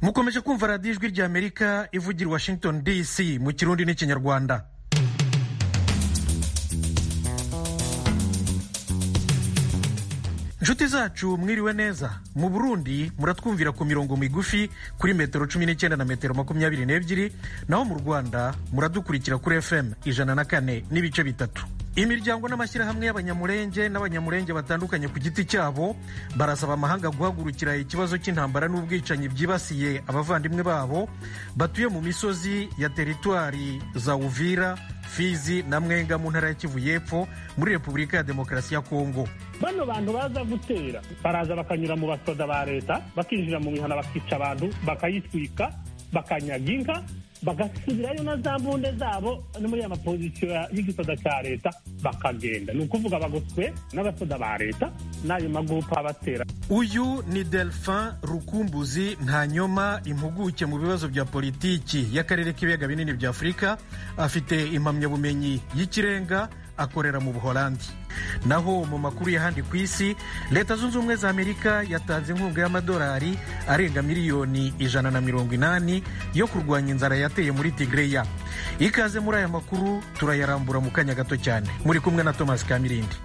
mukomeje kumva radiyo ijwi ry'amerika ivugira washington dc mu kirundi n'ikinyarwanda inshuti zacu mwiriwe neza mu burundi muratwumvira ku mirongo migufi kuri metero cumi n'icyenda na metero makumyabiri n'ebyiri naho mu rwanda muradukurikira kuri fm ijana na kane n'ibice bitatu imiryango n'amashyirahamwe y'abanyamurenge n'abanyamurenge batandukanye ku giti cyabo barasaba amahanga guhagurukira ikibazo cy'intambara n'ubwicanyi byibasiye abavandimwe babo batuye mu misozi ya teritwari za uvira fizi na mwenga mu ntara ya kivu y'epfo muri repubulika ya demokarasi ya kongo bano bantu baza gutera baraza bakanyura mu basoda ba leta bakinjira mu mihana bakica abantu bakayitwika bakanyaga inka bagasubirayo na za mbunde zabo no muri ya mapozisiyo y'igisoda cya leta bakagenda ni ukuvuga bagoswe n'abasoda ba leta n'ayo magupa abatera uyu ni delphin rukumbuzi ntanyoma impuguke mu bibazo bya politiki y'akarere k'ibiyaga binini bya afurika afite impamyabumenyi y'ikirenga akorera mu buholandi naho mu makuru y'ahandi ku isi leta zunze ubumwe za amerika yatanze inkunga y'amadolari arenga miliyoni ijana na mirongo inani yo kurwanya inzara yateye muri tigreya ikaze muri aya makuru turayarambura mu kanya gato cyane muri kumwe na thomas kamirindi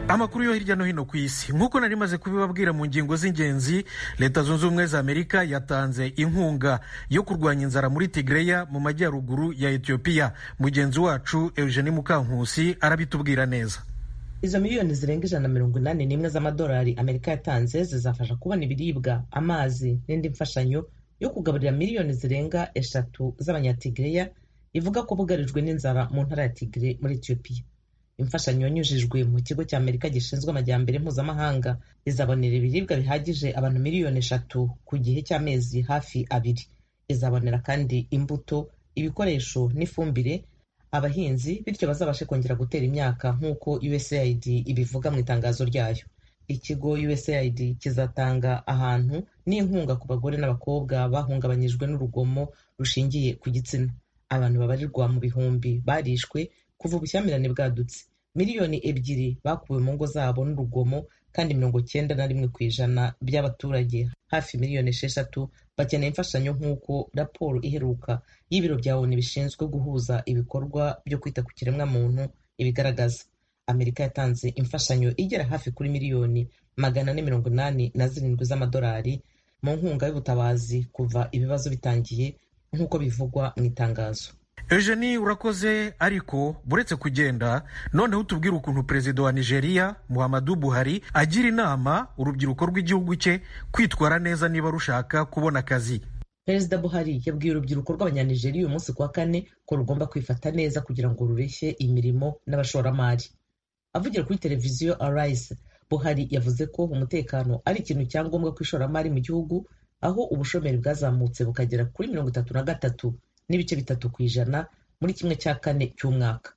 amakuru yo hirya no hino ku isi nk'uko nari maze kubibabwira mu ngingo z'ingenzi leta zunze ubumwe za amerika yatanze inkunga yo kurwanya inzara muri tigreya mu majyaruguru ya etiyopiya mugenzi wacu eugenie mukankusi arabitubwira neza izo miliyoni zirenga ijana na mirongo inani n'imwe z'amadolari amerika yatanze zizafasha kubona ibiribwa amazi n'indi mfashanyo yo kugaburira miliyoni zirenga eshatu z'abanyatigreya ivuga ko bugarijwe n'inzara mu ntara ya tigre muri etiyopiya imfashanyo yanyujijwe mu kigo cya amerika gishinzwe amajyambere mpuzamahanga izabonera ibiribwa bihagije abantu miliyoni eshatu ku gihe cy'amezi hafi abiri izabonera kandi imbuto ibikoresho n'ifumbire abahinzi bityo bazabashe kongera gutera imyaka nk'uko usaid ibivuga mu itangazo ryayo ikigo usaid kizatanga ahantu n'inkunga ku bagore n'abakobwa bahungabanyijwe n'urugomo rushingiye ku gitsina abantu babarirwa mu bihumbi barishwe kuva ubushyamirane bwadutse miliyoni ebyiri bakuwe mu ngo zabo n'urugomo kandi mirongo cyenda na rimwe ku ijana by'abaturage hafi miliyoni esheshatu bakeneye imfashanyo nk'uko raporo iheruka y'ibiro bya oni bishinzwe guhuza ibikorwa byo kwita ku kiremwamuntu ibigaragaza amerika yatanze imfashanyo igera hafi kuri miliyoni magana ane mirongo inani na zirindwi z'amadolari mu nkunga y'ubutabazi kuva ibibazo bitangiye nk'uko bivugwa mu itangazo eugenie urakoze ariko buretse kugenda noneho tubwire ukuntu perezida wa nigeria muhammadu buhari agira inama urubyiruko rw'igihugu cye kwitwara neza niba rushaka kubona akazi perezida buhari yabwiye urubyiruko rw'abanyanigeriya uyu munsi ku wa kane ko rugomba kwifata neza kugira ngo rureshye imirimo n'abashoramari avugira kuri televiziyo arayise buhari yavuze ko umutekano ari ikintu cya ngombwa ku ishoramari mu gihugu aho ubushomeri bwazamutse bukagera kuri mirongo itatu na gatatu n'ibice bitatu ku ijana muri kimwe cya kane cy'umwaka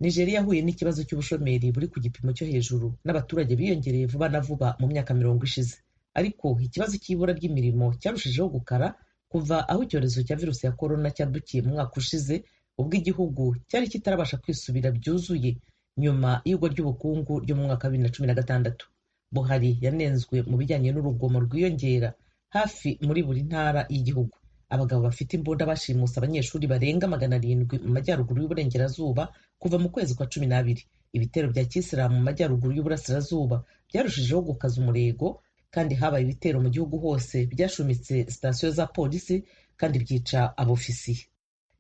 nigeria yahuye n'ikibazo cy'ubushomeri buri ku gipimo cyo hejuru n'abaturage biyongereye vuba na vuba mu myaka mirongo ishize ariko ikibazo cy'ibura ry'imirimo cyarushijeho gukara kuva aho icyorezo cya virusi ya korona cyadukiye mu mwaka ushize ubwo igihugu cyari kitarabasha kwisubira byuzuye nyuma y'igwa ry'ubukungu ryo mu mwaka wa bibiri na cumi na gatandatu buhari yanenzwe mu bijyanye n'urugomo rwiyongera hafi muri buri ntara y'igihugu abagabo bafite imbunda bashimuse abanyeshuri barenga magana arindwi mu majyaruguru y'uburengerazuba kuva mu kwezi kwa cumi n'abiri ibitero bya kisilamu mu majyaruguru y'uburasirazuba byarushijeho gukaza umurego kandi habaye ibitero mu gihugu hose byashumitse sitasiyo za polisi kandi byica abofisiye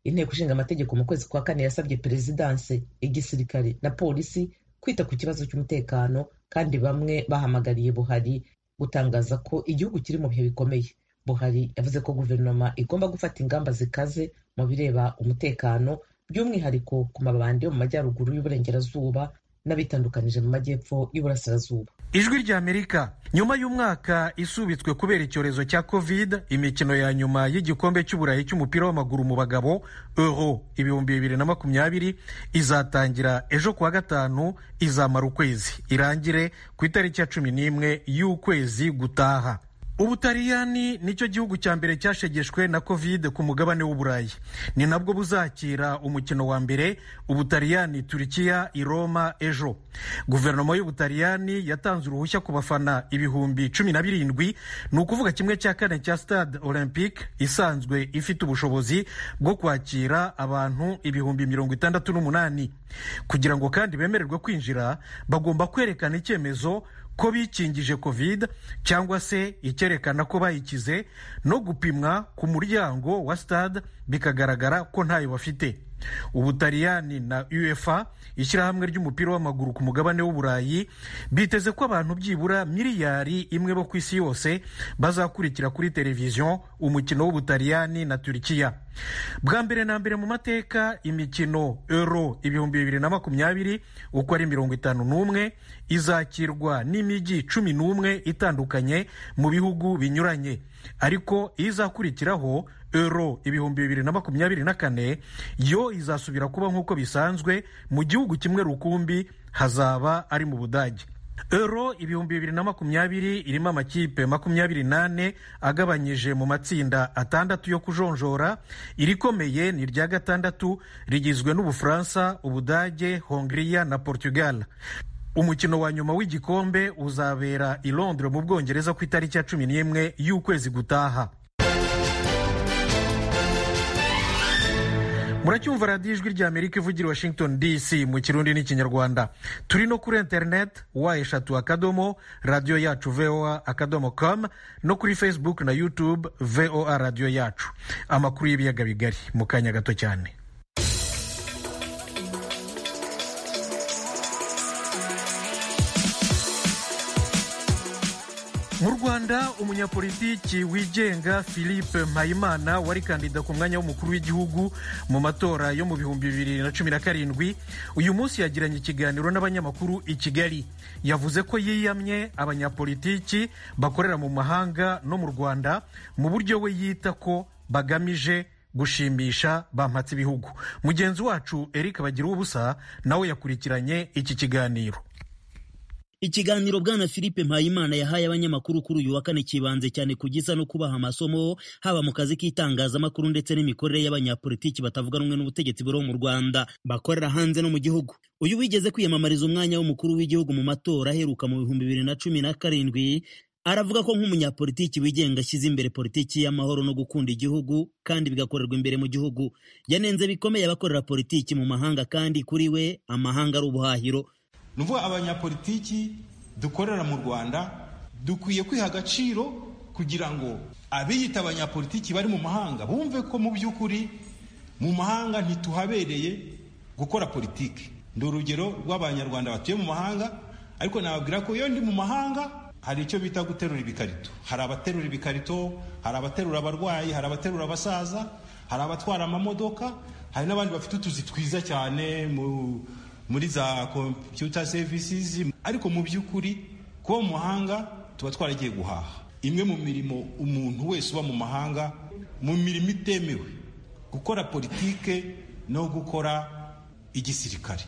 inteko ishinga amategeko mu kwezi kwa kane yasabye perezidanse igisirikare na polisi kwita ku kibazo cy'umutekano kandi bamwe bahamagariye buhari gutangaza ko igihugu kiri mu bihe bikomeye buhari yavuze ko guverinoma igomba gufata ingamba zikaze mu bireba umutekano by'umwihariko ku mabandi yo mu majyaruguru y'uburengerazuba n'abitandukanije mu majyepfo y'uburasirazuba ijwi rya amerika nyuma y'umwaka isubitswe kubera icyorezo cya covid imikino ya nyuma y'igikombe cy'uburayi cy'umupira w'amaguru mu bagabo euro ibihumbi bibiri na makumyabiri izatangira ejo kuwa gatanu izamara ukwezi irangire ku itariki ya cumi n'imwe y'ukwezi gutaha ubutaliyani nicyo gihugu cya mbere cyashegeshwe na covid ku mugabane w'uburayi ni nabwo buzakira umukino wa mbere ubutaliyani turikiya i roma ejo guverinoma y'ubutaliyani yatanze uruhushya ku bafana ibihumbi cumi na birindwi ni ukuvuga kimwe cya kane cya stade olympique isanzwe ifite ubushobozi bwo kwakira abantu ibihumbi mirongo itandatu n'umunani kugira ngo kandi bemererwe kwinjira bagomba kwerekana icyemezo ko bikingije covid cyangwa se icyerekana ko bayikize no gupimwa ku muryango wa stade bikagaragara ko ntayo bafite ubutaliyani na uefa ishyirahamwe ry'umupira w'amaguru ku mugabane w'uburayi biteze ko abantu byibura miliyari imwe bo ku isi yose bazakurikira kuri televiziyo umukino w'ubutaliyani na turikiya bwa mbere na mbere mu mateka imikino euro ibihumbi bibiri na makumyabiri uko ari mirongo itanu n'umwe izakirwa n'imijyi cumi n'umwe itandukanye mu bihugu binyuranye ariko izakurikiraho euro ibihumbi bibiri na makumyabiri na kane yo izasubira kuba nk'uko bisanzwe mu gihugu kimwe rukumbi hazaba ari mu budage euro ibihumbi bibiri na makumyabiri irimo amakipe makumyabiri n'ane agabanyije mu matsinda atandatu yo kujonjora irikomeye ni irya gatandatu rigizwe n'ubufaransa ubudage hongiriya na portugal umukino wa nyuma w'igikombe uzabera i londres mu bwongereza ku itariki ya cumi n'imwe y'ukwezi gutaha muracyumva radiyo ijwi ry'amerika ivugira washington dc mu kirundi n'ikinyarwanda turi no kuri interineti wa eshatu akadomo radiyo yacu voa akadomo com no kuri facebook na youtube voa radiyo yacu amakuru y'ibiyaga bigari mu kanya gato cyane mu rwanda umunyapolitiki wigenga philippe mpayimana wari kandida ku mwanya w'umukuru w'igihugu mu matora yo mu bihumbi bibiri na cumi na karindwi uyu munsi yagiranye ikiganiro n'abanyamakuru i kigali yavuze ko yiyamye abanyapolitiki bakorera mu mahanga no mu rwanda mu buryo we yita ko bagamije gushimisha bampatse ibihugu mugenzi wacu eric bagira ubusa nawe yakurikiranye iki kiganiro ikiganiro bwana philippe mpayimana yahaye abanyamakuru kuri uyu wa kane kibanze cyane ku gisa no kubaha amasomo haba mu kazi k'itangazamakuru ndetse n'imikorere y'abanyapolitiki batavuga rumwe n'ubutegetsi buriho mu rwanda bakorera hanze no mu gihugu uyu wigeze kwiyamamariza umwanya w'umukuru w'igihugu mu matora aheruka mu bihumbi bibiri na cumi na karindwi aravuga ko nk'umunyapolitiki wigenga ashyize imbere politiki y'amahoro no gukunda igihugu kandi bigakorerwa imbere mu gihugu yanenze bikomeye abakorera politiki mu mahanga kandi kuri we amahanga ari ubuhahiro ni ukuvuga abanyapolitiki dukorera mu rwanda dukwiye kwiha agaciro kugira ngo abiyita abanyapolitiki bari mu mahanga bumve ko mu by'ukuri mu mahanga ntituhabereye gukora politiki ni urugero rw'abanyarwanda batuye mu mahanga ariko nababwira ko iyo ndi mu mahanga hari icyo bita guterura ibikarito hari abaterura ibikarito hari abaterura abarwayi hari abaterura abasaza hari abatwara amamodoka hari n'abandi bafite utuzi twiza cyane mu muri za kompiyuta sevisizi ariko mu by'ukuri kuba mu mahanga tuba twaragiye guhaha imwe mu mirimo umuntu wese uba mu mahanga mu mirimo itemewe gukora politike no gukora igisirikare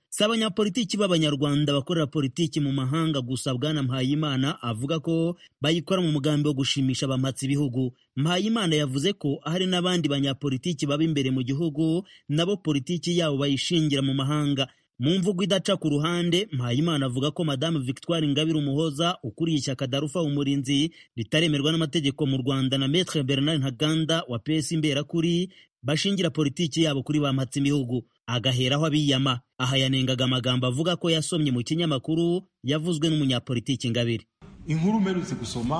si abanyapolitiki b'abanyarwanda bakorera politiki mu mahanga gusa bwana mpayimana avuga ko bayikora mu mugambi wo gushimisha abamatsi ibihugu mpayimana yavuze ko hari n'abandi banyapolitiki baba imbere mu gihugu nabo politiki yabo bayishingira mu mahanga mu mvugo idaca ku ruhande mpayimana avuga ko madamu victoire ingabire umuhoza ukuriye ishyaka darufa umurinzi ritaremerwa n'amategeko mu rwanda na metre bernard ntaganda wa pesi imberakuri bashingira politiki yabo kuri ba mpatsibihugu agaheraho abiyama aha yanengaga amagambo avuga ko yasomye mu kinyamakuru yavuzwe n'umunyapolitiki ingabire inkuru umerutse gusoma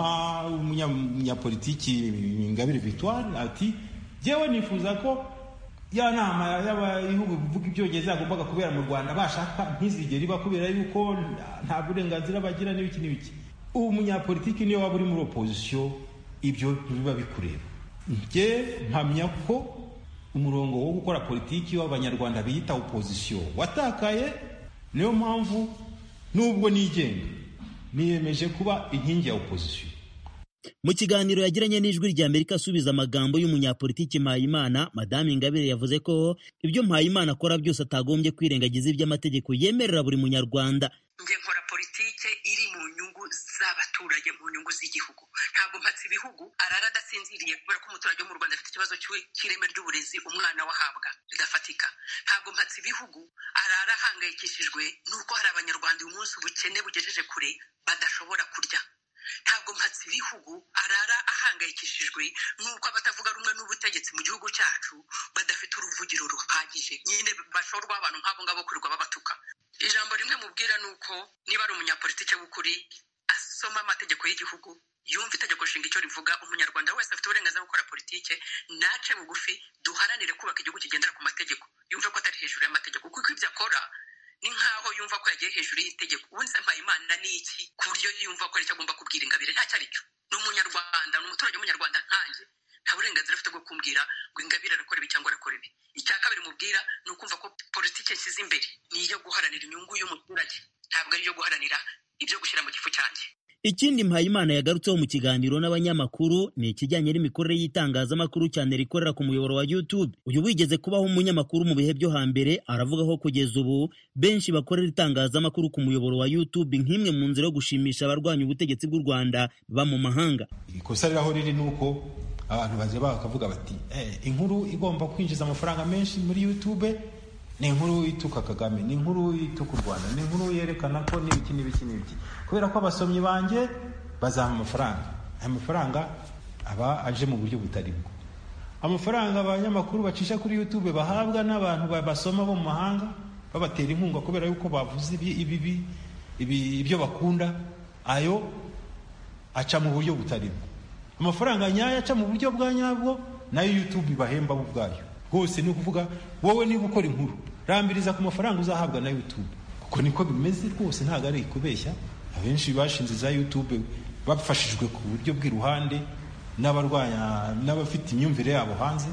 umunyapolitiki ingabire victoire ati yewe nifuza ko ya nama y'abihugu bivuga ibyongereza yagombaga kubera mu rwanda bashaka ntizigere iba kubera yuko nta burenganzira bagira n'ibiki n'ibiki ubu munyapolitiki niyo waba uri muri opozisiyo ibyo biba bikureba njye mpamya ko umurongo wo gukora politiki w'abanyarwanda biyita opozisiyo watakaye niyo mpamvu n'ubwo nigenga niyemeje kuba inkingi ya opozisiyo mu kiganiro yagiranye n'ijwi rya amerika asubiza amagambo y'umunyapolitiki mpayimana madamu ingabire yavuze ko ibyo mpayimana akora byose atagombye kwirengagiza iby'amategeko yemerera buri munyarwanda njye nkora politike iri mu nyungu z'abaturage mu nyungu z'igihugu ntabwo mpatse ibihugu arara adasinziriye kubera ko umuturage wo mu rwanda afite ikibazo cy'ireme ry'uburezi umwana wahabwa ridafatika ntabwo mpatse ibihugu arara ahangayikishijwe n'uko hari abanyarwanda uyu munsi ubukene bugejeje kure badashobora kurya ntabwo mpatse ibihugu arara ahangayikishijwe n'uko abatavuga rumwe n'ubutegetsi mu gihugu cyacu badafite uruvugiro ruhagije nyine bashorwa abantu nk'abo ngabo kurirwa babatuka ijambo rimwe mubwira ni uko niba ari umunyapolitike w'ukuri asoma amategeko y'igihugu yumva itegeko nshinga icyo rivuga umunyarwanda wese afite uburenganzira bwo gukora politike nace bugufi duharanire kubaka igihugu kigendera ku mategeko yumve ko atari hejuru y'amategeko kuko ibyo akora ni nk'aho yumva ko yagiye hejuru y'itegeko ubundi se mpayimana ni iki ku buryo yumva ko ari icyo agomba kubwira ingabire ntacyo ari cyo ni umunyarwanda ni umuturage w'umunyarwanda nkanjye nta burenganzira afite bwo kumbwira ngo ingabire arakora ibi cyangwa arakora ibi icya kabiri mubwira ni ukumva ko politiki nshyize imbere ni iyo guharanira inyungu y'umuturage ntabwo ari iyo guharanira ibyo gushyira mu gifu cyanjye ikindi mpayimana yagarutseho mu kiganiro n'abanyamakuru ni ikijyanye n'imikorere y'itangazamakuru cyane rikorera ku muyoboro wa youtube uyu wigeze kubaho umunyamakuru mu bihe byo hambere aravuga ko kugeza ubu benshi bakorera itangazamakuru ku muyoboro wa youtube nk'imwe mu nzira yo gushimisha abarwanya ubutegetsi bw'u rwanda ba mu mahanga ikosa riraho riri ni uko abantu bazira bakavuga bati inkuru igomba kwinjiza amafaranga menshi muri youtube ni inkuru ituka kagame ni inkuru ituka u rwanda ni inkuru yerekana ko n'ibiki n'ibiki n'ibiki kubera ko abasomyi banjye bazaha amafaranga aya mafaranga aba aje mu buryo butari bwo amafaranga abanyamakuru bacisha kuri youtube bahabwa n'abantu basoma bo mu mahanga babatera inkunga kubera yuko bavuze ibibi ibyo bakunda ayo aca mu buryo butari bwo amafaranga nyayo aca mu buryo bwa nyabwo nayo youtube ibahemba bo ubwayo rwose ni ukuvuga wowe niba ukora inkuru rambiriza ku mafaranga uzahabwa na yutube kuko niko bimeze rwose ntabwo ari kubeshya abenshi bashinze za yutube bafashijwe ku buryo bw'iruhande n'abarwanya n'abafite imyumvire yabo hanze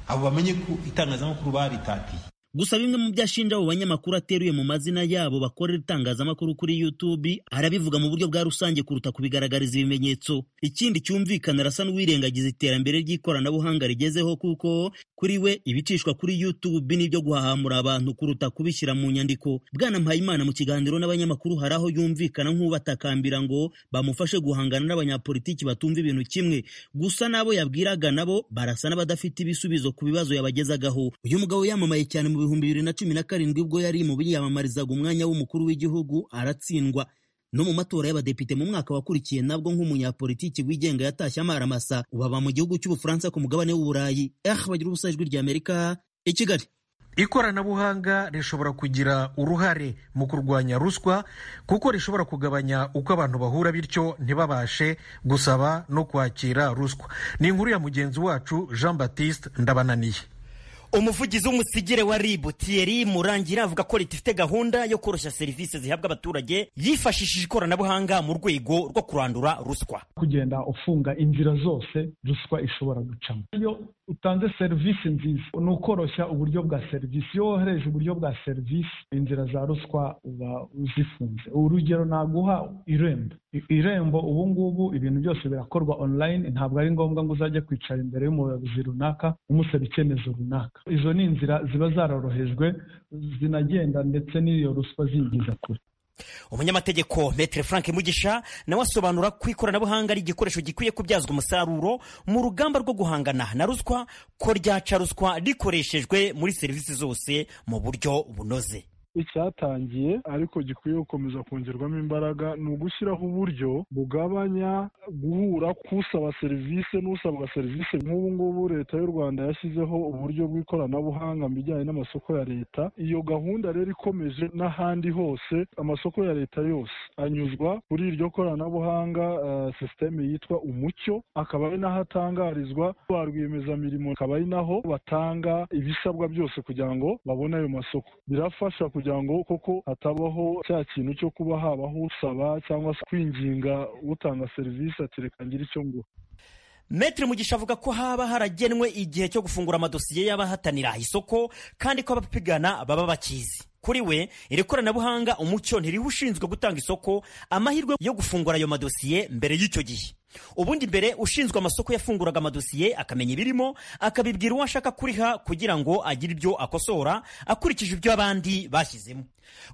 abo bamenye ko itangazamakuru baritatiye gusa bimwe mu byo ashinja abo banyamakuru ateruye mu mazina yabo bakorera itangazamakuru kuri YouTube arabivuga mu buryo bwa rusange kuruta kubigaragariza ibimenyetso ikindi cyumvikana arasa n'uwirengagiza iterambere ry'ikoranabuhanga rigezeho kuko kuri we ibicishwa kuri YouTube n'ibyo guhahamura abantu kuruta kubishyira mu nyandiko bwana Mpayimana mu kiganiro n'abanyamakuru hari aho yumvikana nk'ubatakambira ngo bamufashe guhangana n'abanyapolitiki batumva ibintu kimwe gusa n'abo yabwiraga nabo barasa n'abadafite ibisubizo ku bibazo yabagezagaho uyu mugabo yamamaye cyane mu bihumbi bibiri na cumi na karindwi ubwo yari mu biyamamarizaga umwanya w'umukuru w'igihugu aratsindwa no mu matora y'abadepite mu mwaka wakurikiye nabwo nk'umunyapolitiki wigenga yatashye amaramasa ubu aba mu gihugu cy'ubufaransa ku mugabane w'uburayi eh bagira ubusa ijwi rya amerika i kigali ikoranabuhanga rishobora kugira uruhare mu kurwanya ruswa kuko rishobora kugabanya uko abantu bahura bityo ntibabashe gusaba no kwakira ruswa ni inkuru ya mugenzi wacu jean batiste ndabananiye umuvugizi w'umusigire wa ribu tiyeri murangira avuga ko leta ifite gahunda yo koroshya serivisi zihabwa abaturage yifashishije ikoranabuhanga mu rwego rwo kurandura ruswa kugenda ufunga inzira zose ruswa ishobora gucamo iyo utanze serivisi nziza ni ukoroshya uburyo bwa serivisi iyo wohereje uburyo bwa serivisi inzira za ruswa uba uzifunze urugero naguha irembo irembo ubu ngubu ibintu byose birakorwa online ntabwo ari ngombwa ngo uzajye kwicara imbere y'umuyobozi runaka umusaba icyemezo runaka izo ni inzira ziba zarorohejwe zinagenda ndetse n'iyo ruswa ziyigeza kure umunyamategeko metere frank mugisha nawe asobanura ko ikoranabuhanga ari igikoresho gikwiye kubyazwa umusaruro mu rugamba rwo guhangana na ruswa ko ryaca ruswa rikoreshejwe muri serivisi zose mu buryo bunoze icyatangiye ariko gikwiye gukomeza kongerwamo imbaraga ni ugushyiraho uburyo bugabanya guhura k'usaba serivisi n'usabwa serivisi nk'ubu ngubu leta y'u rwanda yashyizeho uburyo bw'ikoranabuhanga mu bijyanye n'amasoko ya leta iyo gahunda rero ikomeje n'ahandi hose amasoko ya leta yose anyuzwa kuri iryo koranabuhanga sisiteme yitwa umucyo akaba ari naho atangarizwa ba rwiyemezamirimo akaba ari naho batanga ibisabwa byose kugira ngo babone ayo masoko birafasha kugira kugira ngo koko hatabaho cya kintu cyo kuba habaho usaba cyangwa se kwinginga utanga serivisi ati reka ngire icyo ngo Metre Mugisha avuga ko haba haragenwe igihe cyo gufungura amadosiye y'abahatanira isoko kandi ko abapigana baba bakizi kuri we iri koranabuhanga umucyo ntiriho ushinzwe gutanga isoko amahirwe yo gufungura ayo madosiye mbere y'icyo gihe ubundi mbere ushinzwe amasoko yafunguraga amadosiye akamenya ibirimo akabibwira uwo ashaka kuriha kugira ngo agire ibyo akosora akurikije ibyo abandi bashyizemo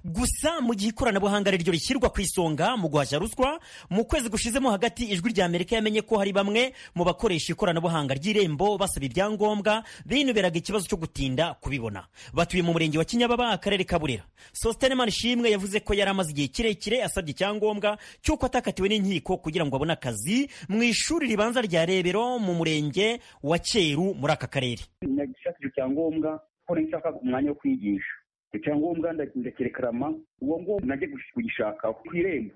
gusa mu gihe ikoranabuhanga ari ryo rishyirwa ku isonga mu guhashya ruswa mu kwezi gushizemo hagati ijwi rya amerika yamenye ko hari bamwe mu bakoresha ikoranabuhanga ry'irembo basaba ibyangombwa binuberaga ikibazo cyo gutinda kubibona batuye mu murenge wa kinyababa akarere ka burera sositenemani ishimwe yavuze ko yari amaze igihe kirekire asabye icyangombwa cy'uko atakatiwe n'inkiko kugira ngo abone akazi mu ishuri ribanza rya rebero mu murenge wa cyeru muri aka karere nagishaka icyo cyangombwa kuko nshaka umwanya wo kwigisha icyo cyangombwa ndakirekarama uwo nguwo najya kugishaka ku irembo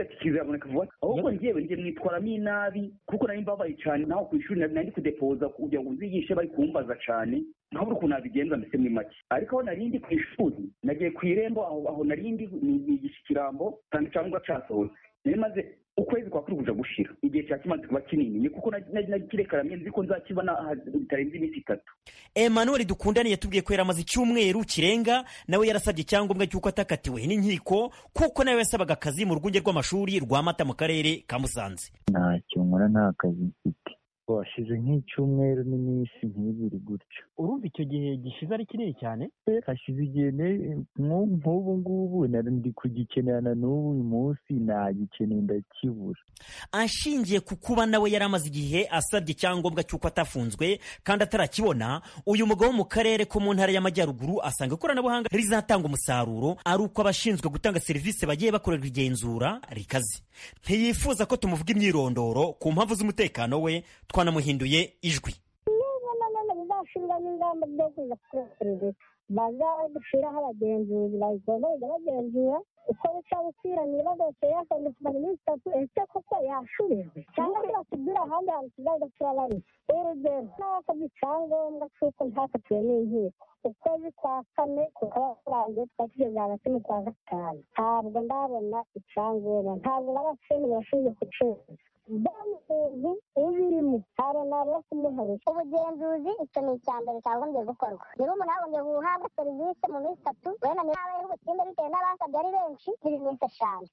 ati kizaboneka vuba ahubwo ngewe njye mwitwaramo inabi kuko nari mbabaye cyane naho ku ishuri nari kudepoza kugira ngo uzigishe bari kumbaza cyane ntabura ukuntu nabigenza mbese muri make ariko aho narindi ku ishuri nagiye ku irembo aho narindi nigisha ikirambo cyane cyangwa cyasohotse nari maze ukwezi kwa kuri kuja gushira igihe cya kimaze kuba kinini ni kuko nakirekaramiye nzi ko nzakibona bitarenze iminsi itatu emmanuel dukundane yatubwiye ko yari amaze icyumweru kirenga nawe yarasabye icyangombwa cy'uko atakatiwe n'inkiko kuko nawe yasabaga akazi mu rwunge rw'amashuri rwa mata mu karere ka musanze ntacyo nkora nta kazi mfite washize nk'icyumweru n'iminsi nk'ibiri gutyo urumva icyo gihe gishize ari kinini cyane hashize igihe nk'ubu ngubu ndi kugikenera na n'ubu uyu munsi nagikeneye ndakibura ashingiye ku kuba nawe yari amaze igihe asabye icyangombwa cy'uko atafunzwe kandi atarakibona uyu mugabo wo mu karere ko mu ntara y'amajyaruguru asanga ikoranabuhanga rizatanga umusaruro ari uko abashinzwe gutanga serivisi bagiye bakorerwa igenzura rikaze ntiyifuza ko tumuvuga imyirondoro ku mpamvu z'umutekano we twanamuhinduye ijwi bazashiraho ingamba zo kuza kureba serivisi bazashyiraho abagenzuzi bayigomba kujya bagenzura uko bica gusubirana ibibazo bisigaye yakanditse mu minsi itatu ese koko yashubijwe cyangwa se basubira ahandi hantu tuzajya dusura bari urugero n'abasabye icyangombwa cy'uko ntakatiwe n'inkiko ukwezi kwa kane kukaba kurangiye tukaba tugeze hagati mu kwa gatanu ntabwo ndabona icyangombwa ntabwo n'abashinzwe bashinzwe kucuruza umuntu ubirimo haranabura kumuharisha ubugenzuzi icyo ni icya mbere cyagombye gukorwa niba umuntu yagombye guhabwa serivisi mu minsi itatu wenda nawe ari ubutinde bitewe n'abasabye ari benshi n'iminsi eshanu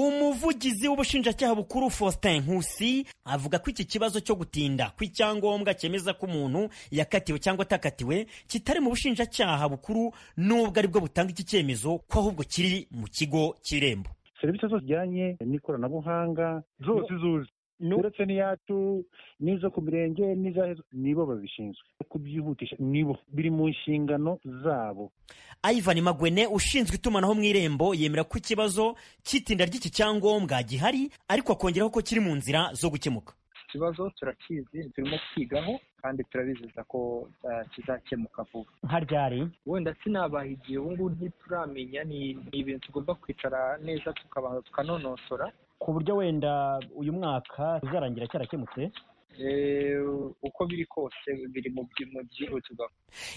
umuvugizi w'ubushinjacyaha bukuru faustin nkusi avuga ko iki kibazo cyo gutinda kw'icyangombwa cyemeza ko umuntu yakatiwe cyangwa atakatiwe kitari mu bushinjacyaha bukuru n'ubwo aribwo butanga iki cyemezo ko ahubwo kiri mu kigo cy'irembo serivisi zose zijyanye n'ikoranabuhanga zose zuzi uretse n'iyacu n'izo ku mirenge n'izahezo nibo babishinzwe kubyihutisha nibo biri mu nshingano zabo ivan magwene ushinzwe itumanaho mu irembo yemera ko ikibazo cy'itinda ry'iki cyangombwa gihari ariko akongeraho ko kiri mu nzira zo gukemuka ikibazo turakizi turimo kwigaho kandi turabizeza ko kizakemuka vuba nka ryari wenda sinabaha igihe ubu ngubu ntituramenya ni ibintu tugomba kwicara neza tukabanza tukanonosora ku buryo wenda uyu mwaka uzarangira cyarakemutse uko biri kose biri mu byihutirwa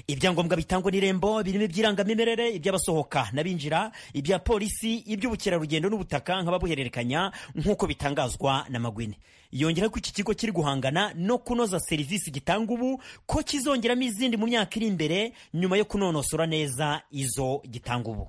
ibyangombwa bitangwa n'irembo birimo iby'irangamimerere iby'abasohoka n'abinjira ibya polisi iby'ubukerarugendo n'ubutaka nk'ababuhererekanya nk'uko bitangazwa na magwine yongera ko iki kigo kiri guhangana no kunoza serivisi gitanga ubu ko kizongeramo izindi mu myaka iri imbere nyuma yo kunonosora neza izo gitanga ubu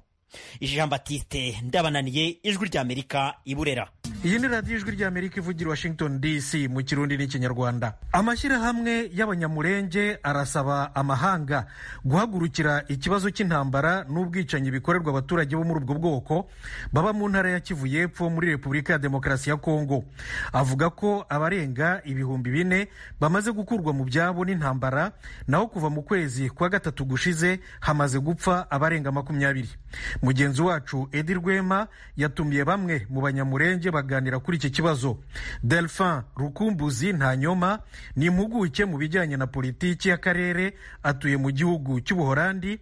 jean batiste ndabananiye ijwi ry'amerika iburera iyi ni radiyo ijwi ry'amerika ivugira washington dc mu kirundi n'ikinyarwanda amashyirahamwe y'abanyamurenge arasaba amahanga guhagurukira ikibazo cy'intambara n'ubwicanyi bikorerwa abaturage bo muri ubwo bwoko baba mu ntara ya kivu y'epfo muri repubulika ya demokarasi ya kongo avuga ko abarenga ibihumbi bine bamaze gukurwa mu byabo n'intambara naho kuva mu kwezi kwa gatatu gushize hamaze gupfa abarenga makumyabiri mugenzi wacu edi rwema yatumiye bamwe mu banyamurenge baganira kuri iki kibazo delphin rukumbuzi ntanyoma ni impuguke mu bijyanye na politiki y'akarere atuye mu gihugu cy'ubuhorandi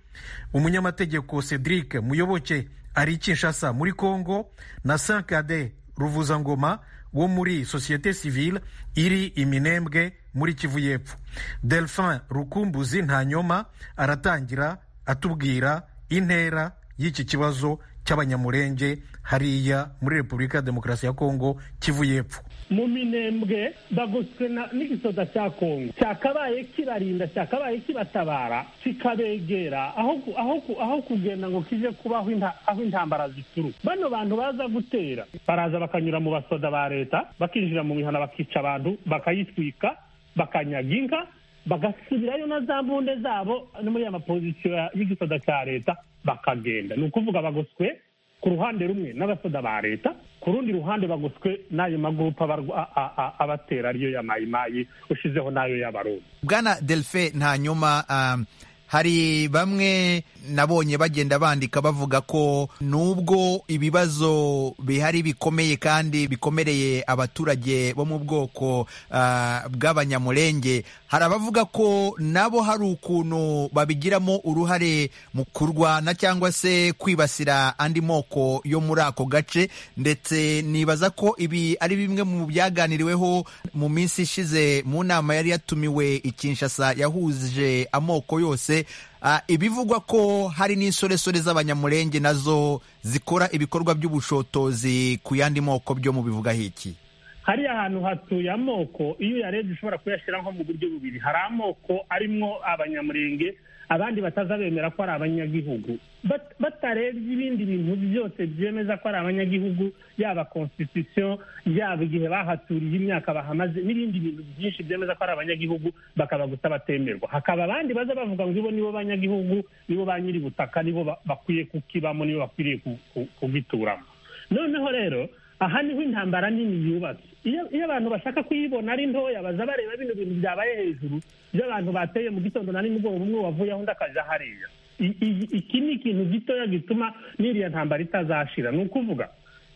umunyamategeko cedric muyoboke ari kinshasa muri congo na sankade ruvuzangoma wo muri sosiyete sivile iri iminembwe muri kivu y'epfo delphin rukumbuzi ntanyoma aratangira atubwira intera y'iki kibazo cy'abanyamurenge hariya muri repubulika ya demokarasi ya kongo kivu y'epfo mu minembwe bagoswe na- n'igisoda cya kongo cyakabaye kibarinda cyakabaye kibatabara kikabegera aho ku- aho ku- aho kugenda ngo kije kuba aho inta- aho intambara zituruka bano bantu baza gutera baraza bakanyura mu basoda ba leta bakinjira mu mihana bakica abantu bakayitwika bakanyaga inka bagasubirayo na za mbunde zabo no muri ya mapozisiyo ya- y'igisoda cya leta bakagenda ni ukuvuga bagoswe ku ruhande rumwe n'abasoda ba leta ku rundi ruhande bagoswe n'ayo magurupe abarwa- a- a- a- abatera ariyo ya mayimayi ushizeho n'ayo y'abarundi bwana delphin hanyuma um, hari bamwe nabonye bagenda bandika bavuga ko nubwo ibibazo bihari bikomeye kandi bikomereye abaturage bo mu bwoko ah, bw'abanyamurenge hari abavuga ko nabo hari ukuntu babigiramo uruhare mu kurwana cyangwa se kwibasira andi moko yo muri ako gace ndetse nibaza ko ibi ari bimwe mu byaganiriweho mu minsi ishize mu nama yari yatumiwe i Kinshasa yahuje amoko yose Ah, ibivugwa ko hari n'insoresore z'abanyamurenge nazo zikora ibikorwa by'ubushotozi ku yandi moko byo mu bivuga hiki hariya ahantu hatuye amoko iyo uyarebye ushobora kuyashyira nko mu buryo bubiri hari amoko arimo abanyamurenge abandi bataza bemera ko ari abanyagihugu Bat- batarebye ibindi bintu byose byemeza ko ari abanyagihugu yaba constitution yaba igihe bahaturiye imyaka bahamaze n'ibindi bintu byinshi byemeza ko ari abanyagihugu bakaba gusa batemerwa hakaba abandi baza bavuga ngo ibo nibo banyagihugu nibo ba nyiri butaka nibo ba- bakwiye kukibamo nibo bakwiriye ku- ku- kugituramo noneho rero aha niho intambara nini yubatse iyo iyo abantu bashaka kuyibona ari ntoya baza bareba bino bintu byabaye hejuru by'abantu bateye mu gitondo na nimugoroba umwe wavuye aho undi akaja hariya I- i- iki ni ikintu gitoya gituma n'iriya ntambara itazashira ni ukuvuga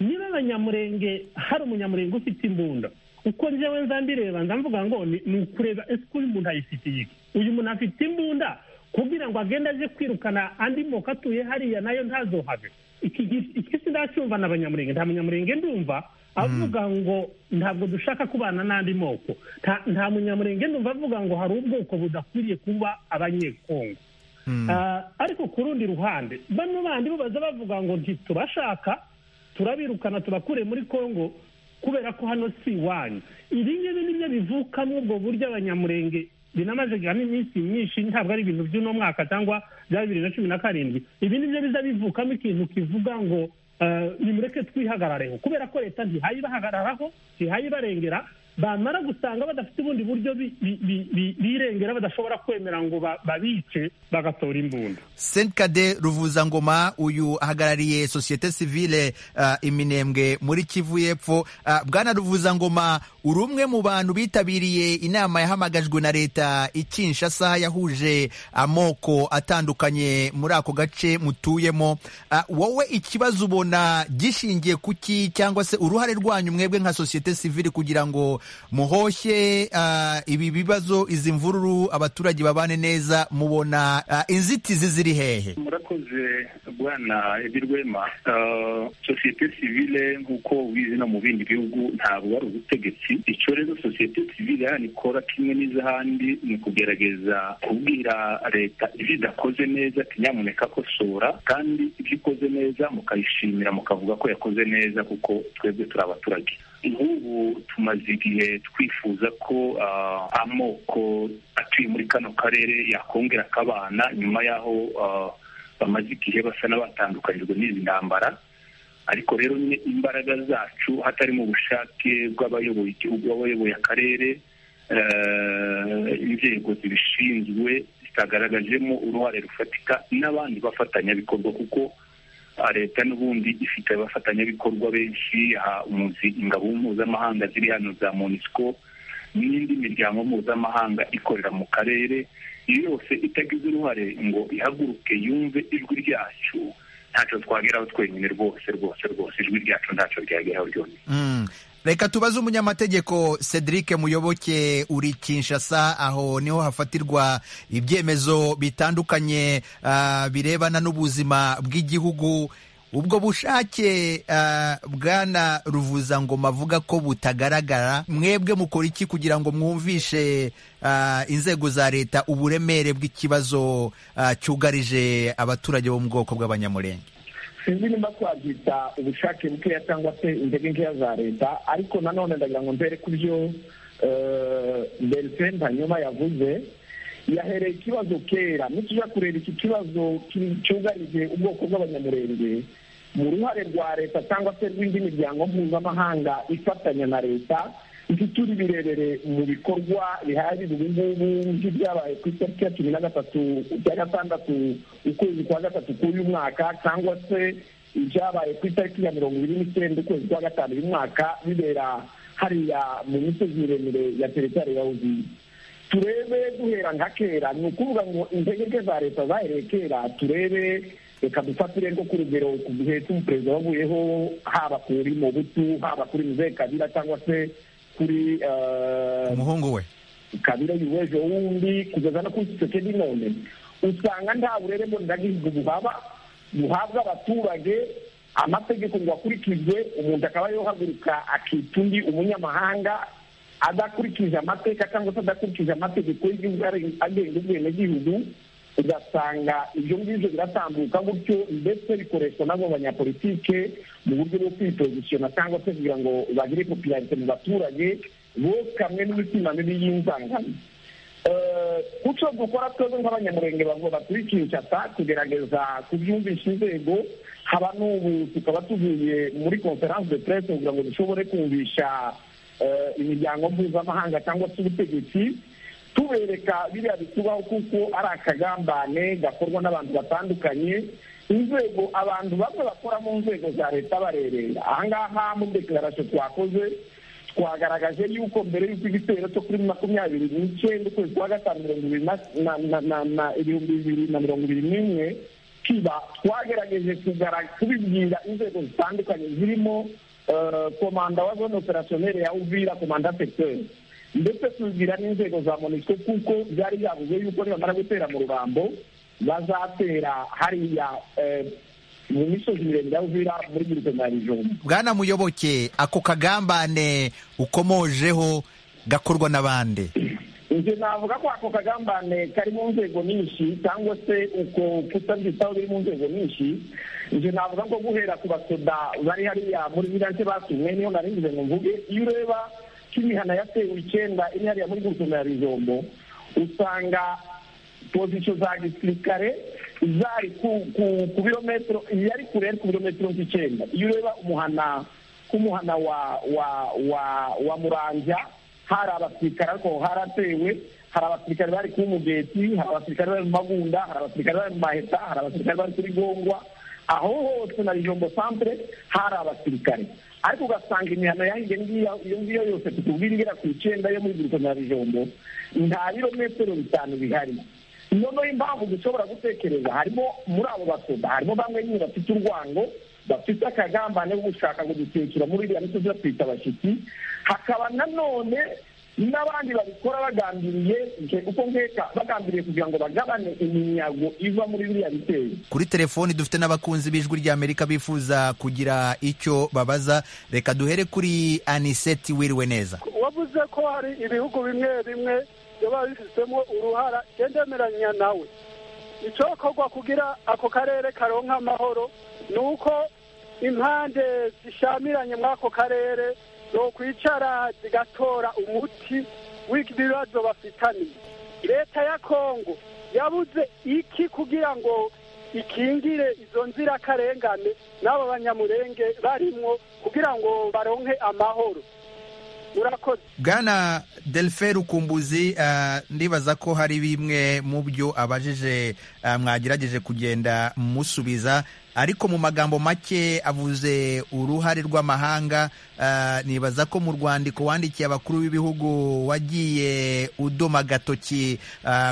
niba abanyamurenge hari umunyamurenge ufite imbunda uko njyewe nza mbireba nza mvuga ngo ni ni ukureba ese uyu muntu ayifitiye iki uyu muntu afite imbunda kugira ngo agende aje kwirukana andi moko atuye hariya nayo ntazohave iki gi- iki sindacyumva na abanyamurenge nta munyamurenge ndumva avuga ngo ntabwo dushaka kubana n'andi moko Nta- nta munyamurenge ndumva avuga ngo hari ubwoko budakwiriye kuba abanyekongo Ah, ariko ku rundi ruhande bano bandi bo baza bavuga ngo ntitubashaka turabirukana tubakure muri kongo kubera ko hano si iwanyu ibi ngibi nibyo bivukamo ubwo buryo abanyamurenge binamaze iminsi myinshi ntabwo ari ibintu by'uno mwaka cyangwa bya bibiri na cumi na karindwi ibi nibyo biza bivukamo ikintu kivuga ngo ah, nimureke twihagarareho kubera ko leta ntihayibahagararaho ntihayibarengera bamara gusanga badafite ubundi buryo bi- bi- bi- bi- birengera badashobora kwemera ngo ba- babice bagatora imbunda senkade ruvuzangoma uyu ahagarariye sosiyete sivile ah, iminembwe muri kivu y'epfo Ah, bwana ruvuzangoma uri umwe mu bantu bitabiriye inama yahamagajwe na leta i kinshasa yahuje amoko atandukanye muri ako gace mutuyemo Ah, wowe ikibazo ubona gishingiye kuki cyangwa se uruhare rwanyu mwebwe nka sosiyete sivile kugira ngo muhoshye ah, ibi bibazo izi mvururu abaturage babane neza mubona ah, inzitizi ziri hehe murakoze bwana ebirwema Ah, sosiyete sivile nk'uko ubizi no mu bindi bihugu ntabwo ari ubutegetsi icyo rero sosiyete sivile hano ikora kimwe n'iz'ahandi ni ukugerageza kubwira leta ibyo idakoze neza ati nyamuneka kosora kandi ibyo ikoze neza mukayishimira mukavuga ko yakoze neza kuko twebwe turi abaturage nk'ubu tumaze igihe twifuza ko ah, amoko atuye muri kano karere yakongera akabana nyuma y'aho ah, bamaze igihe basa n'abatandukanijwe n'izi ntambara ariko rero nyine imbaraga zacu hatari mu bushake bw'abayoboye igihugu abayoboye akarere eh, inzego zibishinzwe zitagaragajemo uruhare rufatika n'abandi bafatanyabikorwa kuko ah, leta n'ubundi ifite abafatanyabikorwa benshi aha umunsi ingabo mpuzamahanga ziri hano za monisco n'indi miryango mpuzamahanga ikorera mu karere iyo yose itagize uruhare ngo ihaguruke yumve ijwi ryacu ntacyo twageraho twenyine rwose rwose rwose ijwi ryacu ntacyo ryageraho ryonyine Mm. reka tubaze umunyamategeko cedric muyoboke uri kinshasa aho niho hafatirwa ibyemezo bitandukanye ah, birebana n'ubuzima bw'igihugu ubwo bushake ah, bwana ruvuzangoma avuga ko butagaragara mwebwe mukora iki kugira ngo mwumvishe ah, inzego za leta uburemere bw'ikibazo ah, cyugarije abaturage bo mu bwoko bw'abanyamurenge sinzi nimba twabyita ubushake bukeya cyangwa se intege nkeya za leta ariko nanone ndagira ngo mbere ku byo berifeni hanyuma yavuze yahereye ikibazo kera nitujya kureba iki kibazo cyugarije ubwoko bw'abanyamurenge mu ruhare rwa leta cyangwa se rw'indi miryango mpuzamahanga ifatanya na leta ifite uri birebere mu bikorwa bihari ubu ngubu nk'ibyabaye ku itariki ya cumi na gatatu cya gatandatu ukwezi kwa gatatu k'uyu mwaka cyangwa se ibyabaye ku itariki ya mirongo ibiri n'icyenda ukwezi kwa gatanu uyu mwaka bibera hariya mu misozi miremire ya teritari ya uziye turebe guhera nka kera ni ukuvuga ngo intege nke za leta zahereye kera turebe reka dufatire rwo ku rugero ku gihe cy'umuperezida wavuyeho haba kuri mubutu haba kuri muzehe kabira cyangwa se kuri umuhungu we kabira y'uwejo wundi kugeza no kuri kisekedi none usanga nta burere mboneragihugu buhaba buhabwa abaturage amategeko ngo akurikizwe umuntu akaba yohaguruka akita undi umunyamahanga adakurikije amateka cyangwa se adakurikije amategeko y'igihugu agenga ubwenegihugu ugasanga ibyo ngibyo biratambuka gutyo ndetse bikoreshwa n'abo banyapolitike mu buryo bwo kwipozisiyona cyangwa se kugira ngo bagire popirarite mu baturage bokamwe n'imitima mibi y'inzangano kuco dukora twebwe nk'abanyamurenge batuye kinshasa kugerageza kubyumvisha inzego haba n'ubu tukaba tuvuye muri konferanse de presse kugira ngo dushobore kumvisha imiryango mpuzamahanga cyangwa se ubutegetsi tubereka biriya bitubaho kuko ari akagambane gakorwa n'abantu batandukanye inzego abantu bamwe bakora mu nzego za leta barerera ahangaha muri dekararasiyo twakoze twagaragaje yuko mbere y'uko igitero cyo kuri makumyabiri n'icyenda ukwezi kwa gatanu mirongo ibiri na ibihumbi bibiri na mirongo ibiri n'imwe kiba twagerageje kubibwira inzego zitandukanye zirimo komanda wa zone operasiyoneri ya uvira komanda sekiteri ndetse tubwira n'inzego za monisiko kuko byari byabuze yuko nibamara gutera mu rurambo bazatera hariya mu misozi miremire ya uvira muri girite na rijombo bwana muyoboke ako kagambane ukomojeho gakorwa n'abandi njye navuga ko ako kagambane kari mu nzego nyinshi cyangwa se uko kutabyitaho biri mu nzego nyinshi njye navuga ko guhera ku basoda bari hariya muri vilanse batumwe niyo naringize ngo mvuge iyo ureba kimihana yatewe icyenda iri hariya muri gurupe ya rijombo usanga pozisiyo za gisirikare zari ku birometero yari kure yari ku birometero nk'icyenda iyo ureba umuhana k'umuhana wa wa wa wa muranja hari abasirikare ariko haratewe hari abasirikare bari ku mugeti hari abasirikare bari mu magunda hari abasirikare bari mu maheta hari abasirikare bari kuri gongwa aho hose na rijombo santere hari abasirikare ariko ugasanga imihano yahiye ngiyo iyo ngiyo yose tukubwira igera ku icyenda yo muri burito na rijombo nta birometero bitanu bihari noneho impamvu dushobora gutekereza harimo muri abo basoda harimo bamwe nyine bafite urwango bafite akagambane ko gushaka kudutekera muri iriya misozi batwita abashyitsi hakaba nanone n'abandi babikora bagambiriye uko nkeka bagambiriye kugira ngo bagabane iminyago iva muri biriya bitero kuri telefoni dufite n'abakunzi b'ijwi ry'amerika bifuza kugira icyo babaza reka duhere kuri aniseti wiriwe neza wavuze ko hari ibihugu bimwe bimwe biba bifitemo uruhara ndemeranya nawe icyo kogwa kugira ako karere karonka amahoro ni uko impande zishamiranye muri ako karere zokwicara zigatora umuti w'ibibazo bafitaniye leta ya kongo yabuze iki kugira ngo ikingire izo nzirakarengane n'abo banyamurenge barimo kugira ngo baronke amahoro murakoze bwana delfe rukumbuzi ndibaza ko hari bimwe mu byo abajije mwagerageje kugenda musubiza ariko mu magambo make avuze uruhare rw'amahanga nibaza ko mu rwandiko wandikiye abakuru b'ibihugu wagiye udoma agatoki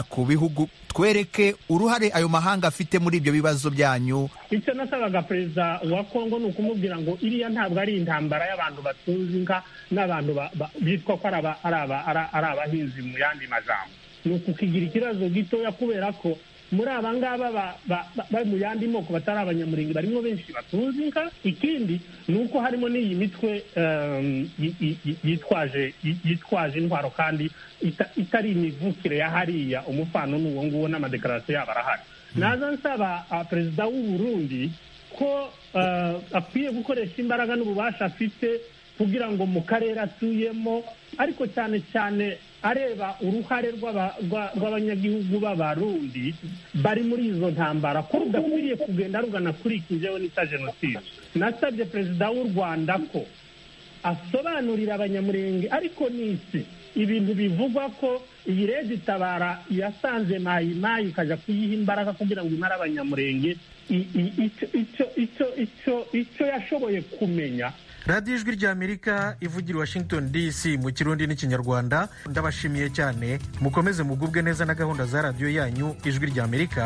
ku bihugu twereke uruhare ayo mahanga afite muri ibyo bibazo byanyu icyo nasabaga perezida wa kongo ni ukumubwira ngo iriya ntabwo ari intambara y'abantu batunze inka n'abantu bitwa ko ari abahinzi mu yandi majambo ni ukukigira ikibazo gitoya kubera ko muri aba ngaba bari mu yandi moko batari abanyamurenge barimo benshi batunze inka ikindi ni uko harimo n'iyi mitwe yitwaje intwaro kandi itari imivukire ya hariya umufano n'uwo nguwo n'amadekararasiyo yabo arahari naza nsaba perezida w'uburundi ko akwiye gukoresha imbaraga n'ububasha afite kugira ngo mu karere atuyemo ariko cyane cyane areba uruhare rw'abanyagihugu b'abarundi bari muri izo ntambara ko rudakwiriye kugenda rugana kuri iki ngewe nita jenoside nasabye perezida w'u rwanda ko asobanurira abanyamurenge ariko n'isi ibintu bivugwa ko iyi rege itabara yasanze mayimayi ikajya kuyiha imbaraga kugira ngo imare abanyamurenge icyo yashoboye kumenya radiyo ijwi rya amerika ivugira washington dc mu kirundi n'ikinyarwanda ndabashimiye cyane mukomeze mugubwe neza na gahunda za radiyo yanyu ijwi rya amerika